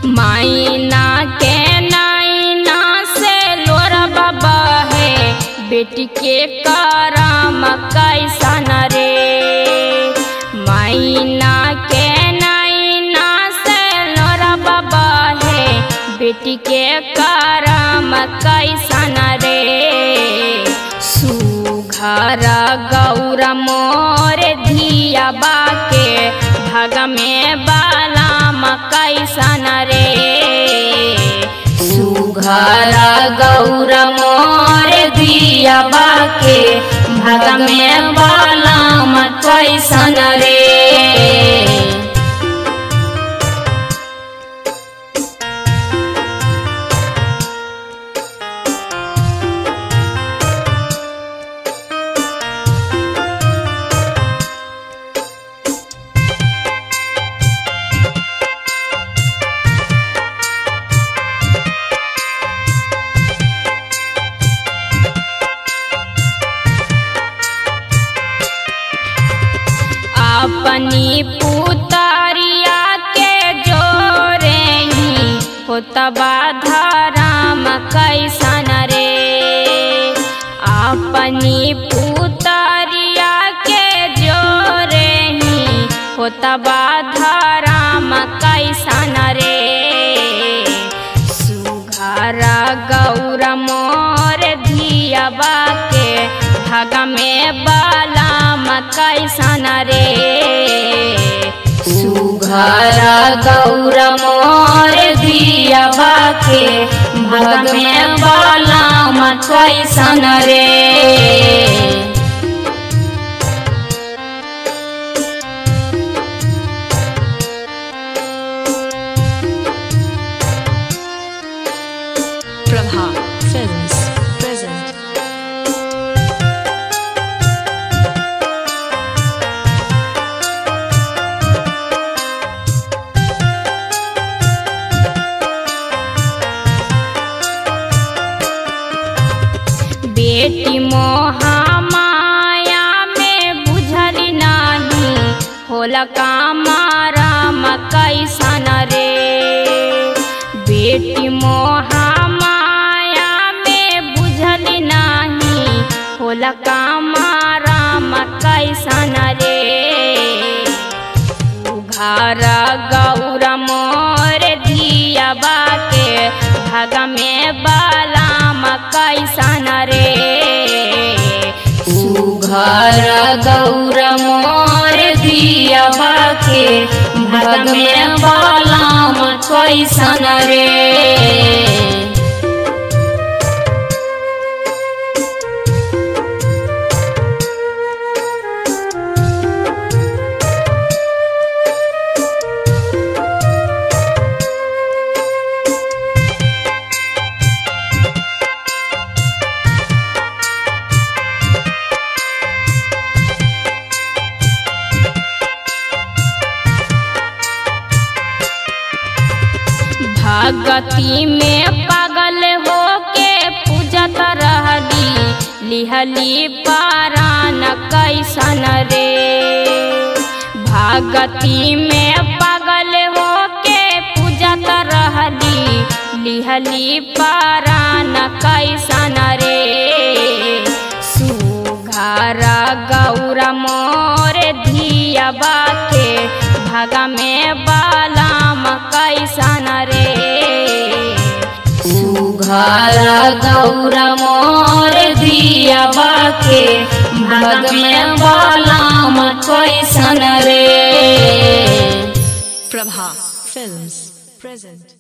माइना के नाइना से लोरा बाबा है बेटी के करम कैसन रे माइना के नाइना से लोरा बाबा है बेटी के करम कैसन रे सुघर गौर मोर धिया बाके भाग में बालाम कैसन रे सुघर गौर मोर धिया बाके भाग में बालाम कैसन रे अपनी पुतरिया के जोरे ही होतबा धराम कैसन रे अपनी पुतरिया के जोरे ही होतबा धराम कैसन रे सुघर गौर मोर धियाबा के भाग में बालाम कैसन रे सुघर गौर मोर धियाबा के भाग में बालाम कैसन रे Prabha Films present. बेटी मोहामाया में बुझली नाही होला कामाराम कैसन रे बेटी मोहामाया में बुझली नाही होला कामाराम कैसन रे घर गौर मोर धिया बाके भाग में बालाम कैसन रे सुघर गौर मोर धिया बाके भाग में बालाम कैसन रे भगती में पागल हो के पूजत रहली लिहली पारान कैसन रे भगती में पागल हो के पूजत रहली लिहली पारान कैसन रे सुघर गौर मोर धिया बाके भाग में बालाम कैसन रे सुघर गौर मोर धिया बाके भाग में बालाम कैसन रे Prabha Films present.